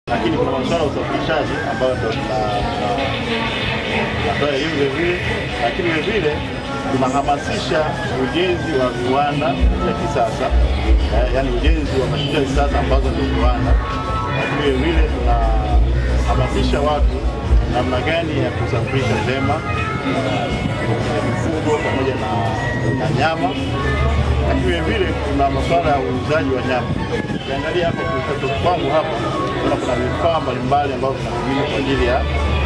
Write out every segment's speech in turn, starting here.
lakini kuna masuala ya usafirishaji ambayo ndo tunatoa elimu vilevile, lakini vilevile tunahamasisha ujenzi wa viwanda vya kisasa, yaani ujenzi wa mashine ya kisasa ambazo ndio viwanda, lakini vilevile tunahamasisha watu namna gani ya kusafirisha ndema mifugo pamoja na, na nyama, lakini vilevile kuna masuala ya uuzaji wa nyama. Ukiangalia hapa kushoto kwangu hapa kuna kuna vifaa mbalimbali ambavyo vinatumika kwa ajili ya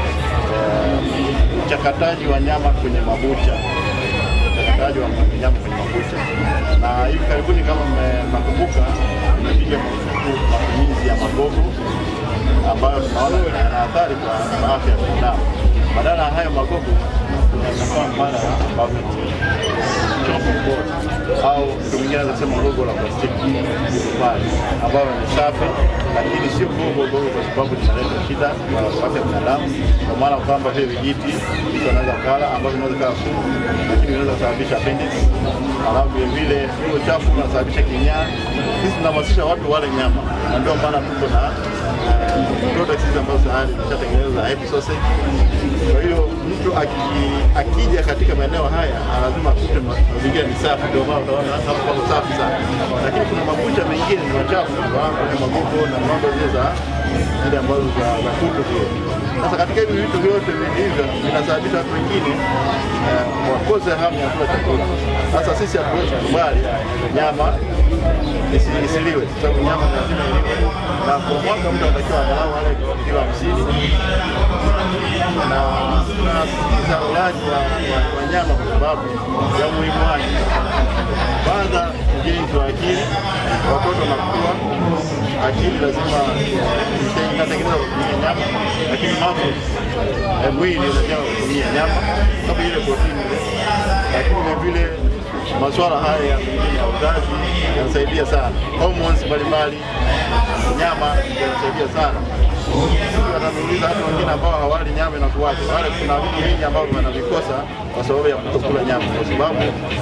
uchakataji wa nyama kwenye mabucha, uchakataji wa nyama kwenye mabucha. Na hivi karibuni, kama mnakumbuka, imepiga marufuku matumizi ya magogo ambayo tunaona yana athari kwa afya ya binadamu. Badala ya hayo magogo, kuna vifaa mbadala ambavyo ni chopping board au mtu mwingine anaweza kusema gogo la plastiki pale, ambayo ni safi, lakini sio gogo gogo, kwa sababu linaleta shida kwa afya ya binadamu, kwa maana kwamba vile vijiti mtu anaweza kala ambavyo vinaweza kaa sumu, lakini vinaweza kusababisha appendix, alafu vile vile huo chafu unasababisha kinyaa. Sisi tunahamasisha watu wale nyama, na ndio maana tuko na products hizi ambazo tayari zimeshatengenezwa za happy sausage. Kwa hiyo mtu akija katika maeneo haya lazima akute mazingira ni safi, ndio maana utaona hapo pako safi sana, lakini kuna mabucha mengine ni machafu, kwenye magogo na mambo zile za zile ambazo za za kuku zile. Sasa katika hivi vitu vyote hivyo vinasababisha watu wengine wakose hamu ya kula chakula. Sasa sisi hatuwezi kukubali nyama isiliwe, kwa sababu nyama lazima iliwe, na kwa mwaka mtu anatakiwa angalau ale kilo hamsini na tunasisitiza ulaji wa nyama kwa sababu ya umuhimu wake. Kwanza ujenzi wa akili, watoto wanakuwa akili lazima inatengenezwa kutumia nyama, lakini muscles mwili unajaa kutumia nyama kama ile protini ile, lakini vile vile masuala haya ya mengine ya uzazi yanasaidia sana, hormones mbalimbali, nyama yanasaidia sana wananiuliza hata wengine ambao hawali nyama inakuwaje? Wale kuna vitu vingi ambavyo wanavikosa kwa sababu ya kutokula nyama, kwa sababu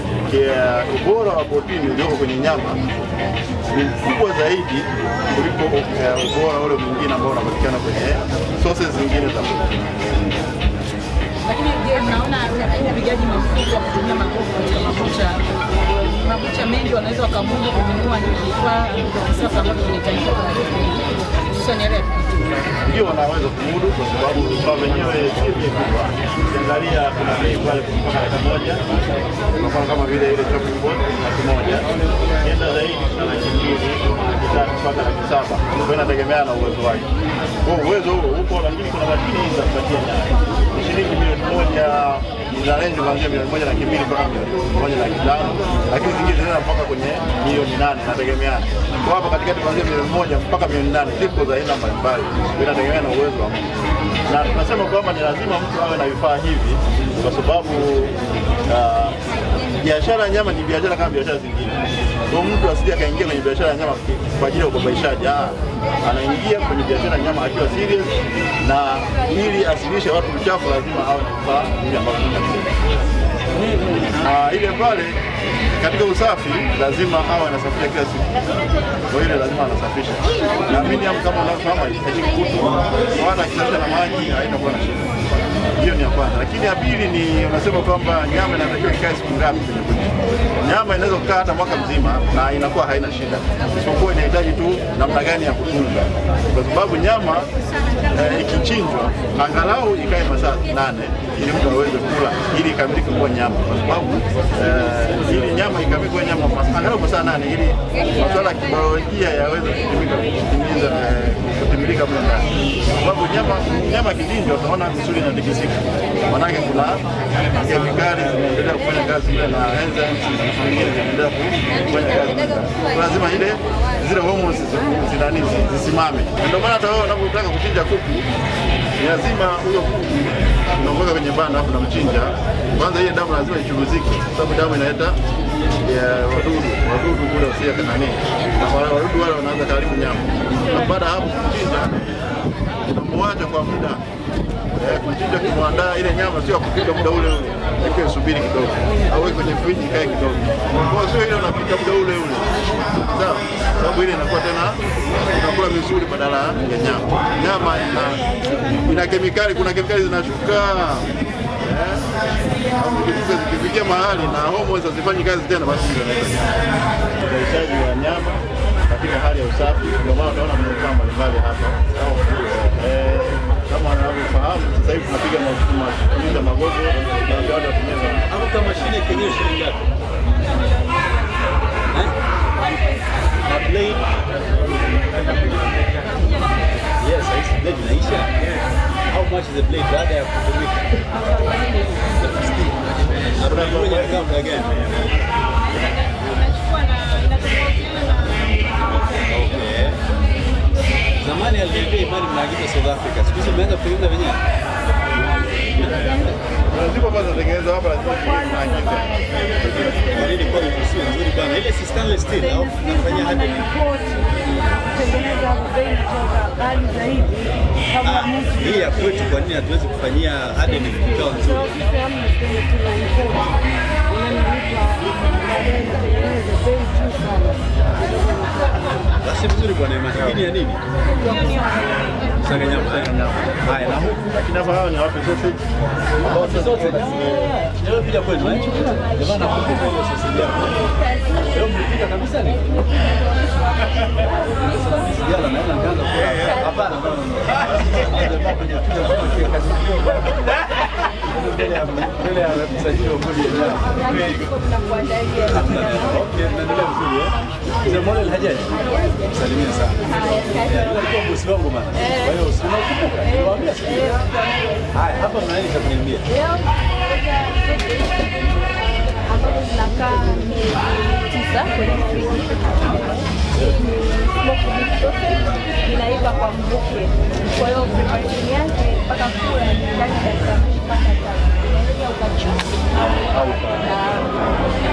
ubora wa protini ulioko kwenye nyama ni mkubwa zaidi kuliko ubora ule mwingine ambao unapatikana kwenye sources zingine za protini. Lakini je, mnaona upigaji marufuku wa kutumia magogo katika mabucha mabucha mengi wanaweza wakamudu kununua vifaa vya kisasa ambavyo vinahitajika hususan yale ya ndio wanaweza kumudu kwa sababu vifaa vyenyewe si vikubwa. Ukiangalia kuna bei pale mpaka laki moja, kwa kama vile ile chopping board laki moja, kienda zaidi na laki mbili, laki tatu mpaka laki saba. Kwa hiyo inategemea na uwezo wake. Kwa uwezo huo upo, lakini kuna mashine hizi za kupatia nyama ni shilingi milioni moja ina range kuanzia milioni moja laki mbili mpaka milioni moja laki tano, lakini zingine zinaenda mpaka kwenye milioni nane, inategemeana. Kwa hapa katikati kuanzia milioni moja mpaka milioni nane ziko za aina mbalimbali, inategemea na uwezo wa mtu, na tunasema kwamba ni lazima mtu awe na vifaa hivi kwa sababu biashara ya nyama ni biashara kama biashara zingine. Kwa mtu asije akaingia kwenye biashara ya nyama kwa ajili ya ubabaishaji. Anaingia kwenye biashara ya nyama akiwa serious, na ili asilishe watu uchafu lazima awe na vifaa hivi ambavyo na ile pale katika usafi lazima awe anasafisha kila siku, kwa hiyo lazima anasafisha. Naamini kama unavyofahamu haitaki kutu, wala akisafisha na maji haitakuwa na shida. Hiyo ni ya kwanza, lakini ya pili ni unasema kwamba nyama inatakiwa ikae siku ngapi kwenye bucha. Nyama inaweza kukaa hata mwaka mzima na inakuwa haina shida, isipokuwa inahitaji tu namna gani ya kutunza, kwa sababu nyama eh, ikichinjwa angalau ikae masaa nane ili mtu aweze kula, ili ikamilike kuwa nyama, kwa sababu eh, ili nyama ikamilike kuwa nyama angalau masaa nane ili masuala ya kibiolojia yaweze kutimika kutimiza eh, kutimilika mle ndani, kwa sababu nyama nyama kichinjwa utaona misuli inatikisika, manake kuna kemikali zinaendelea kufanya kazi ile na enzymes na vitu vingine vinaendelea kufanya kazi mle ndani. Kwa lazima ile zile hormones zinani zisimame. Ndio maana hata wewe unapotaka kuchinja kuku ni lazima huyo kuku unamweka kwenye banda alafu unamchinja. Kwanza ile damu lazima ichuruzike, kwa sababu damu inaleta wadudu wadudu kule usia nani, na wadudu wale wanaanza karibu nyama, na baada ya hapo kuchinja unamwaga kuacha kwa muda eh, kuchinja kimwandaa ile nyama sio ya kupika muda ule ule, iko isubiri kidogo, au weke kwenye friji ikae kidogo. Kwa sio ile unapika muda ule ule, sawa, sababu ile inakuwa tena unakula vizuri badala ya nyama. Nyama ina, ina kemikali, kuna kemikali zinashuka eh, au zikifika zikifikia mahali na homoni hazifanyi kazi tena, basi ndio uzalishaji wa nyama katika hali ya usafi. Ndio maana utaona manufaa mbalimbali hapa eh, kama wanavyofahamu sasa hivi tunapiga matumizi ya magogo na ndio watu watumia Hapo kama mashine kenyewe shilingi ngapi? Eh? Na blade? Yes, hizi blade inaisha. How much is the blade baada ya kutumika? The 15. Na blade moja inakaa muda gani? Okay. Zamani aliniambia Imani mnaagiza South Africa. Siku hizi mmeanza kutengeneza wenyewe? zipo ambazo zinatengenezwa hapa, lazima tunaagiza Kwa nini kwa hiyo sio nzuri bana? Ile si stainless steel au nafanya hadi kutengeneza bei kutoka ghali zaidi kama Ah, mtu hii ya kwetu kwa nini hatuwezi kufanyia hadi ni kikao nzuri? Basi vizuri bwana Imani. Hii ni ya nini? Saga nyama. Haya na huku lakini hapa hawa ni wapi sausage Bosi zote. Leo pia kwenu eh? Jamani nakumbuka hiyo sasa yako. Leo mlipika kabisa ni? Sijala naona nikaanza kula. Hapana. Jamaa kwenye picha kwa kazi kidogo. Mbele ya mbele ya msajili wa bodi ya nyama. Okay, naendelea vizuri eh? Mzee Mola Alhajaji. Salimia sana. Alikuwa bosi wangu bana. Kwa hiyo usikumbuka. Niwaambia siku. Haya, hapa mna nini cha kuniambia? ambazo zinakaa miezi tisa kwenye friji. Smoked beef sausage inaiva kwa mvuke, kwa hiyo preparation yake mpaka kula ni ndani ya dakika mbili mpaka tatu. Unaweza ukachukua Au ka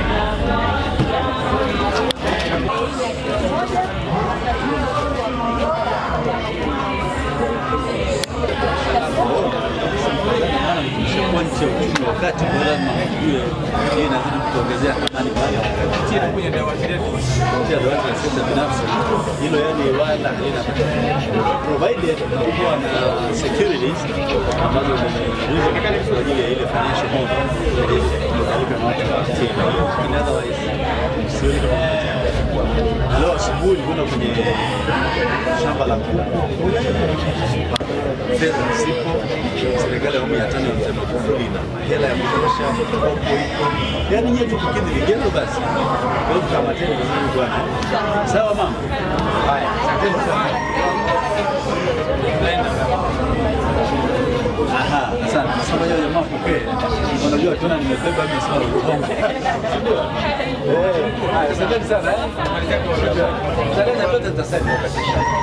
kwa nchi ya uchumi wa kati kwa lazima ujue hii inazidi kutuongezea thamani baada ya kupitia kwenye dawati letu kupitia dawati la sekta binafsi. Hilo yani wala halina provided kuwa na securities ambazo ni reasonable kwa ajili ya ile financial model kutoka na watu wa kupitia. In otherwise sioni kama kuna Leo asubuhi nilikwenda kwenye shamba la kuku fedha zipo, serikali ya awamu ya tano ya Mzee Magufuli ina hela ya kutosha, mkopo iko, yaani nyewe tu kukidhi vigezo basi. Kwa hiyo tukamateni vizuri bwana. Sawa mama? Haya, asanteni sana. Aha, asante. Sasa ngoja jamaa pokee. Unajua tena nimebeba mimi swala la Kongo. Eh, haya, asanteni sana eh. Tarehe zote tutasema wakati.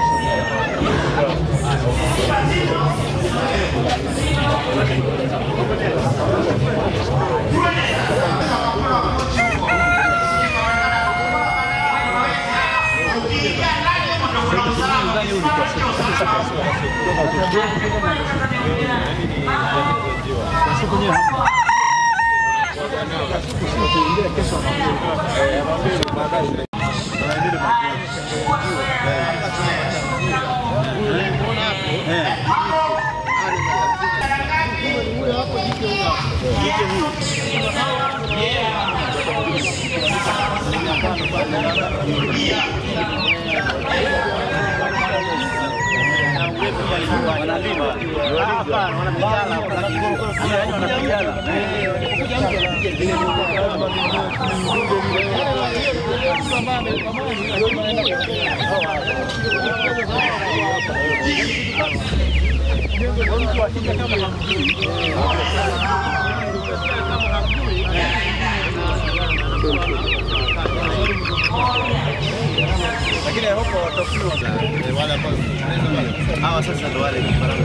lakini I hope watakuwa na wale ambao hawa sasa ndio wale vifaranga.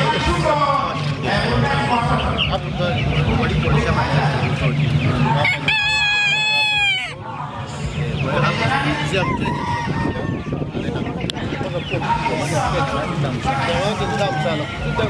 Hapo ndo walipo walishamaliza vizuri. Kwa hiyo hapa kuuzia mteja wake ni tamu sana.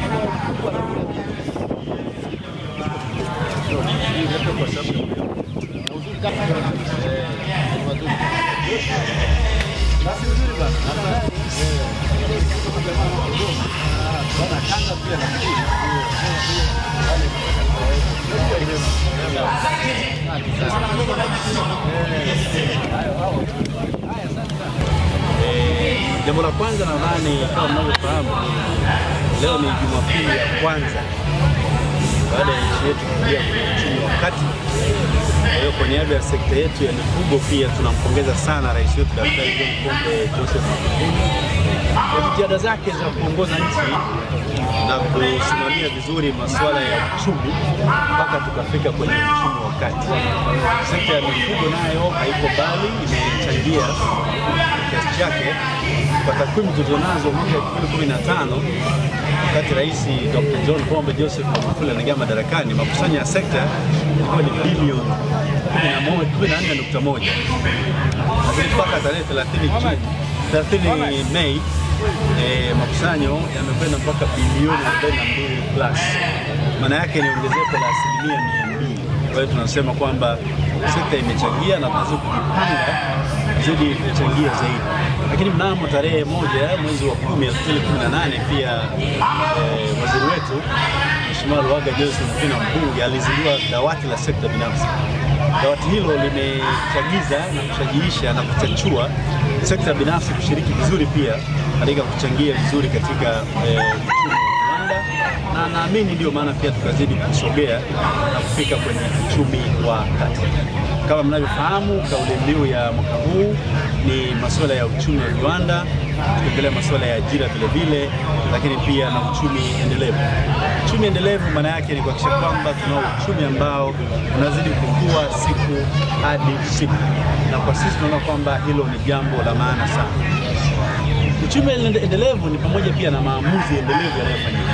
Jambo la kwanza nadhani kama mnavyofahamu, leo ni Jumapili ya kwanza baada ya nchi yetu kuingia kwenye uchumi wa kati. Kwa hiyo kwa niaba ya sekta yetu ya mifugo pia tunampongeza sana rais wetu Daktari John Pombe Joseph Magufuli kwa jitihada zake za kuongoza nchi na kusimamia vizuri masuala ya uchumi mpaka tukafika kwenye uchumi wa kati. Sekta ya mifugo nayo haiko mbali, imechangia kiasi chake. Kwa takwimu tulizonazo mwaka 2015 wakati Rais Dr. John Pombe Joseph Magufuli anaingia madarakani, makusanyo ya sekta ilikuwa ni bilioni 14.1 lakini mpaka tarehe 30 Juni 30 Mei eh, makusanyo yamekwenda mpaka bilioni 42 plus. Maana yake ni ongezeko la asilimia mia mbili. Kwa hiyo tunasema kwamba sekta imechangia na tunazidi kujipanga zidi kuchangia zaidi. Lakini mnamo tarehe moja mwezi wa kumi elfu mbili kumi na nane pia eh, waziri wetu Mheshimiwa Luhaga Johnson Mpina mbunge alizindua dawati la sekta binafsi. Dawati hilo limechagiza na kushajiisha na kuchachua sekta binafsi kushiriki vizuri pia katika kuchangia vizuri katika eh, uchumi wa viwanda na naamini ndio maana pia tukazidi kusogea na kufika kwenye uchumi wa kati. Kama mnavyofahamu, kauli mbiu ya mwaka huu ni masuala ya uchumi wa viwanda, tukiongelea masuala ya ajira vile vile, lakini pia na uchumi endelevu. Uchumi endelevu maana yake ni kuhakikisha kwamba tunao uchumi ambao unazidi kukua siku hadi siku, na kwa sisi tunaona kwamba hilo ni jambo la maana sana. Uchumi endelevu ni pamoja pia na maamuzi endelevu yanayofanyika.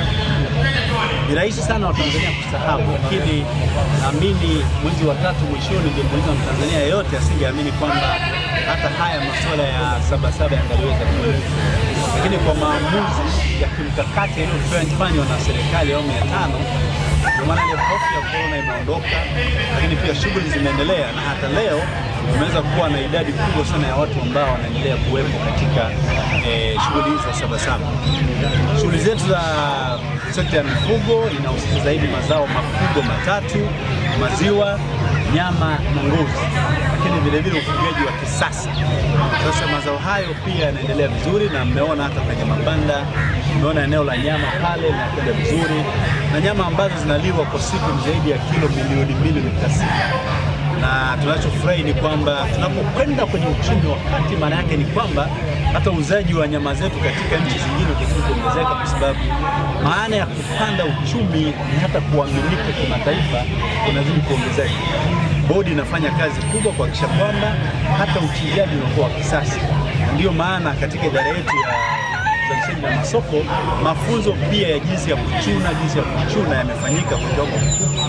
Ni rahisi sana Watanzania kusahau, lakini naamini mwezi wa tatu mwishoni, ungemuuliza Mtanzania yeyote asingeamini kwamba hata haya masuala ya sabasaba yangaliweza kuwepo, lakini kwa maamuzi ya kimkakati yaliyofanywa na serikali ya awamu ya tano, ndio maana ile hofu ya korona imeondoka, lakini pia shughuli zimeendelea na hata leo tumeweza kuwa na idadi kubwa sana ya watu ambao wanaendelea kuwepo katika eh, shughuli hizi za sabasaba. Shughuli zetu za sekta ya mifugo inahusisha zaidi mazao makubwa matatu: maziwa, nyama na ngozi, lakini vile vile ufugaji wa kisasa. Sasa mazao hayo pia yanaendelea vizuri, na mmeona hata kwenye mabanda, mmeona eneo la nyama pale linakwenda vizuri, na nyama ambazo zinaliwa kwa siku ni zaidi ya kilo milioni mbili nukta sita na tunachofurahi ni kwamba tunapokwenda kwenye uchumi wa kati, maana yake ni kwamba hata uuzaji wa nyama zetu katika nchi zingine utazidi kuongezeka, kwa sababu maana ya kupanda uchumi ni hata kuaminika kimataifa unazidi kuongezeka. Bodi inafanya kazi kubwa kuhakikisha kwamba hata uchinjaji unakuwa wa kisasa. Ndiyo maana katika idara yetu ya uzalishaji na masoko, mafunzo pia ya jinsi ya kuchuna, jinsi ya kuchuna yamefanyika kwa kiwango kikubwa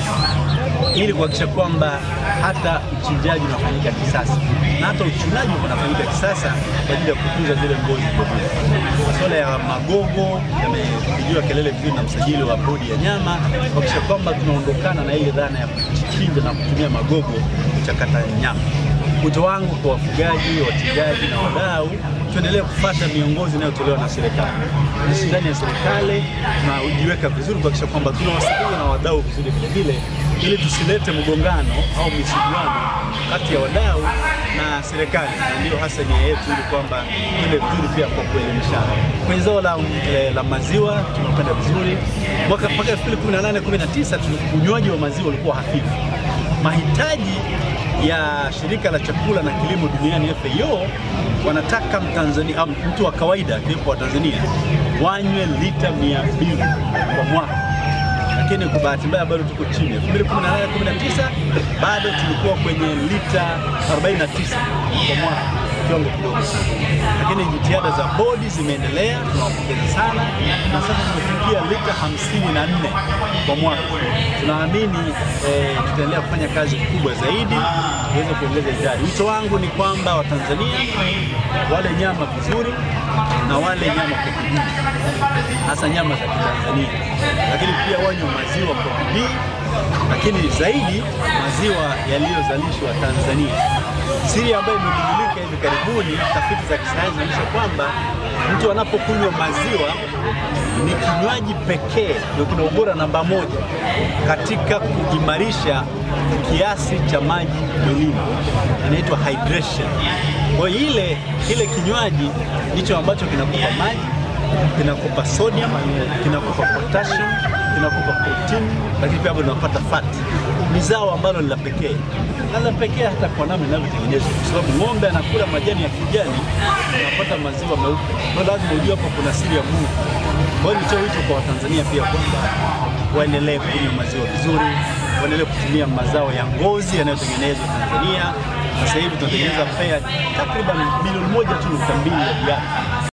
ili kuhakikisha kwamba hata uchinjaji unafanyika kisasa na hata uchunaji unafanyika kisasa kwa ajili ya kutunza zile ngozi vilevile. Masuala ya magogo yamepigiwa kelele vizuri na msajili wa bodi ya nyama kuhakikisha kwamba tunaondokana na ile dhana ya kuchinja na kutumia magogo kuchakata nyama. Wito wangu kwa wafugaji, wachinjaji na wadau, tuendelee kufuata miongozo inayotolewa na serikali. Sisi ndani ya serikali tunajiweka vizuri kuhakikisha kwamba tunawasikiliza na wadau vizuri vile vile, ili tusilete mgongano au misuguano kati ya wadau na serikali, na ndiyo hasa nia yetu, ili kwamba tuende vizuri pia kwa kuelimishana. Kwenye zao la, eh, la maziwa tunakwenda vizuri. Mwaka mpaka 2018 19 unywaji wa maziwa ulikuwa hafifu. Mahitaji ya shirika la chakula na kilimo duniani FAO wanataka Mtanzania au mtu wa kawaida akiwepo wa Tanzania wanywe lita 200 kwa mwaka, lakini kwa bahati mbaya bado tuko chini. 2018 19 bado tulikuwa kwenye lita 49 kwa mwaka. kiwango kidogo sana, lakini jitihada za bodi zimeendelea, tunawapongeza sana, na sasa tumefikia lita hamsini na nne kwa mwaka. Tunaamini eh, tutaendelea kufanya kazi kubwa zaidi tuweze kuongeza idadi. Wito wangu ni kwamba Watanzania wale nyama vizuri na wale nyama kwa bidii, hasa nyama za Kitanzania, lakini pia wanywe maziwa kwa bidii, lakini zaidi maziwa yaliyozalishwa Tanzania. Siri ambayo imegundulika hivi karibuni, tafiti za kisayansi zinaonyesha kwamba mtu anapokunywa maziwa ni kinywaji pekee ndio kina ubora namba moja katika kuimarisha kiasi cha maji mwilini, inaitwa hydration. Kwa hiyo ile kile kinywaji ndicho ambacho kinakupa maji, kinakupa sodium, kinakupa potassium, kinakupa protein, lakini pia bado unapata fat. Ni zao ambalo ni la pekee na la pekee hata kwa namna inavyotengenezwa, kwa sababu ng'ombe anakula majani ya kijani, unapata maziwa meupe. Kwa hiyo lazima ujue hapo kuna siri ya Mungu. Kwa hiyo nitoe wito kwa Watanzania pia kwamba waendelee kunywa maziwa vizuri, waendelee kutumia mazao ya ngozi yanayotengenezwa Tanzania. Sasa hivi tunatengeneza pea takriban milioni moja tu nukta mbili ya viatu